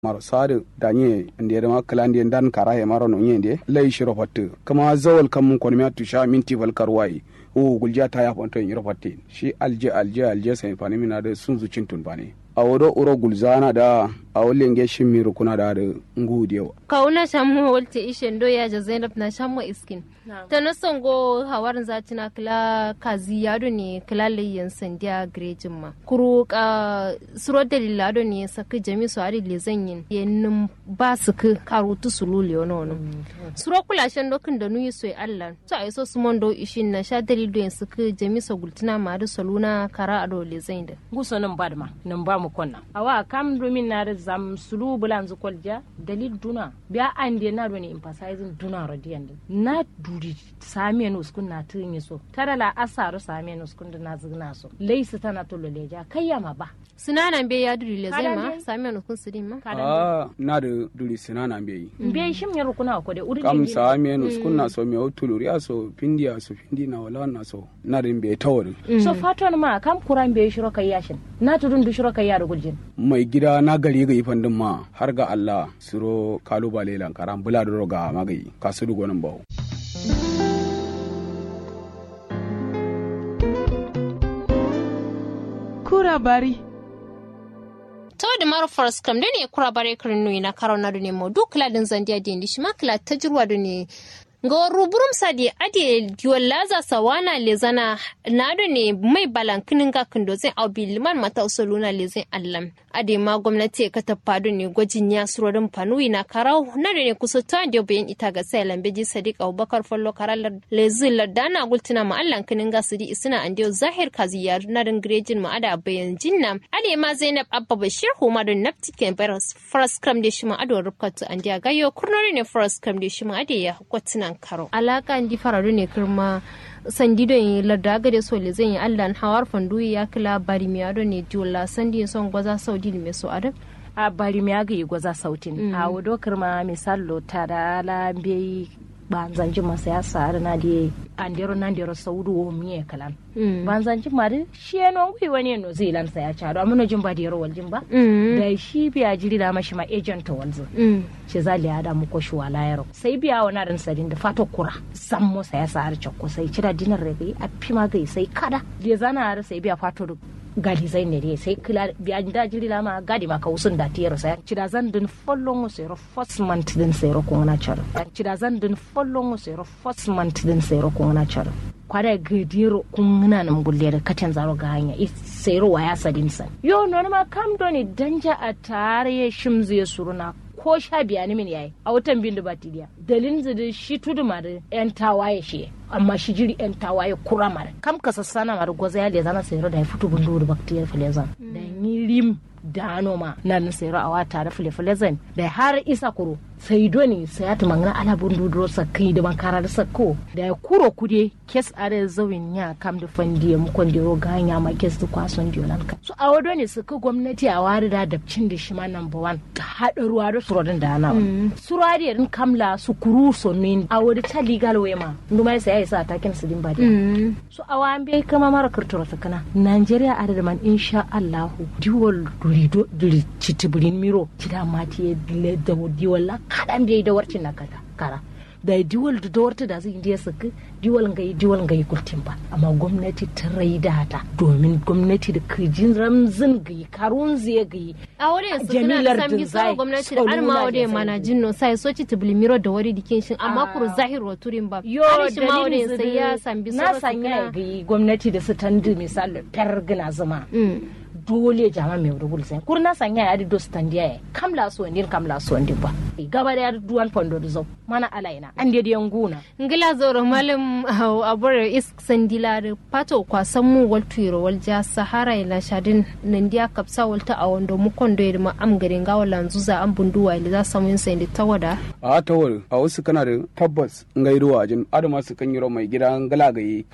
maro sadu danye ndiyede ma kala ndiyen dan kara he maro no nyende lay shiro fatte kama zawal kam mun kon mi sha minti fal karwai o gulja ta ya fonto yiro fatte shi alje alje alje sai fani mina da sun zucin tun bane a wodo uro gulzana da a wole nge shimmiru kuna da da ngudiyo kauna shamu walte ishen do ya zainab na shamu iskin ta na songo hawarin zati na kila kazi yado ne kila layyan sandiya grejin ma kuru ka suro dalila do ne saki jami su ari le zanyin yenin ba su ka karutu su lule wani wani suro kula shan dokin da nuyi soy allah to a iso su mondo ishin na sha dalilu yin suka jami su gultuna ma da saluna kara ado le zain da guso nan ba ma nan ba mu konna awa kam domin na da zam sulu bulan zu kolja dalil duna biya ande na do ne emphasizing duna radiyan na duri same no skun na tin so tara la asaru same no skun na zigna so leisa tana to leja kayyama ba sinana be ya duri le zai ma same no kun sidin ma ah na da duri sinana be yi be shim yar kuna ko de uri kam same no skun na so me otuluri aso pindi aso pindi na wala na so na din be tawari so faton ma kam kuran be shiro kayyashin na tudun du shiro kayya da guljin mai gida na gari ga ifan din ma har ga Allah siro kalubale lankaran bula da roga magayi kasu dugonin bawo kura bari to da maro forest kam ne kura bare kirin nui na karo na ne mo duk ladin zandiya da ndi shima kala tajruwa da ne ga ruburum sadi ade diwalaza sawana lezana nado ne mai balankinin ga kindo zai au biliman mata usuluna lezin allam ade ma gwamnati ka tafado ne gwajin ya surorin fanui na karau na da ne kusa ta da bayan ita ga sai lambeji sadiq abubakar fallo karalar lezin lardana gultina ma allan kinin ga sidi isina an zahir kazi ya na rin grejin ma ada bayan jinna ade ma zainab abba bashir huma don naptiken baras faras kram da shi ma ado rubkatu an gayo kurnori ne faras kram da shi ma ade ya kwatina karo alaka ndi faradu ne kirma sandi don yi larda gade so le zan yi allah hawar fanduyi ya kila bari mi ado ne diola sandi son gwaza saudi me so adam a bari mi aga yi gwaza sautin a wado kirma misalo tara la bai banzanji masa ya sa na di andero nan dero saudu wo miye kalan banzanji mari shi eno ngui wani no zilan sa ya chado amuno jimba dero wal jimba da shi biya jiri da mashi ma agent walzo shi zali ada mu ko shi wala yaro sai biya wana ran sadin da fato kura sammo sa ya sa har chakko sai kira dinar rege a pima gai sai kada da zana har sai biya fato gadi zai ne dai sai kila biya da jiri la ma gadi ma ka usun da tiyar sai cida zan din follon sai ro first month din sai ro ko na char cida zan din follon sai ro first month din sai ro ko na char kwada gadiro kun na nan gulle da katan zaro ga hanya sai ro waya sadin san yo no ma kam do ni danja a tare shimzu ya suruna ko sha biya ni min yayi a watan bin da batidiya dalin zidi shi tudu ma da yan tawaye shi amma shi jiri yan tawaye kura mara kam ka sassana mara gwaza ya le zana sayar da ya fito bundu da baktiyar filezan da ni rim da noma na nan sayar a wata da filefilezan da har isa kuro sai doni sai ya tumangana ala bundu duro sa kai da bankara da sakko da ya kuro kude kes are zawin ya kam da fandiya mukon da ro ganya ma kes da kwason diolan ka so a wado ne suka gwamnati a wari da dabcin da shi ma number one ta haɗa ruwa da surodin da ana surari din kamla su kuru so min a wadi ta legal way ma nduma sai ya isa takin su din ba so a wan bai kama mara kurtura sakana Nigeria a da man insha Allah diwal durido duri citibirin miro kida mati ya dile da diwal kaɗan bai da warcin na kara da diwal da dawarta da zai indiya saka diwal ga yi diwal ga yi kurtin ba amma gwamnati ta raida ta domin gwamnati da kirjin ramzin ga yi karun zai ga yi a wurin su suna san bi sama gwamnati da arma wadda mana jinno sai soci ta bilimiro da wari dikin shin amma kuru zahir wa turin ba yo shi ma wurin sai ya san bi na sanya ga yi gwamnati da su tandu misali pergina zuma dole jama mai rugul sai kurna sanya ya do standia ya kam la so ndin kam la so ndin ba gaba da duwan pondo do zo mana alaina an de yan guna ngila zoro malam abore is sandila da pato kwa sammu wal tuiro wal ja sahara ila shadin nandiya kapsa walta a wando mu kondo ma am garin ga wala zuza an bunduwa ila za samu sai da tawada a tawar a wasu kana da tabbas ngairuwa jin adama su kan yiro mai gidan galagaye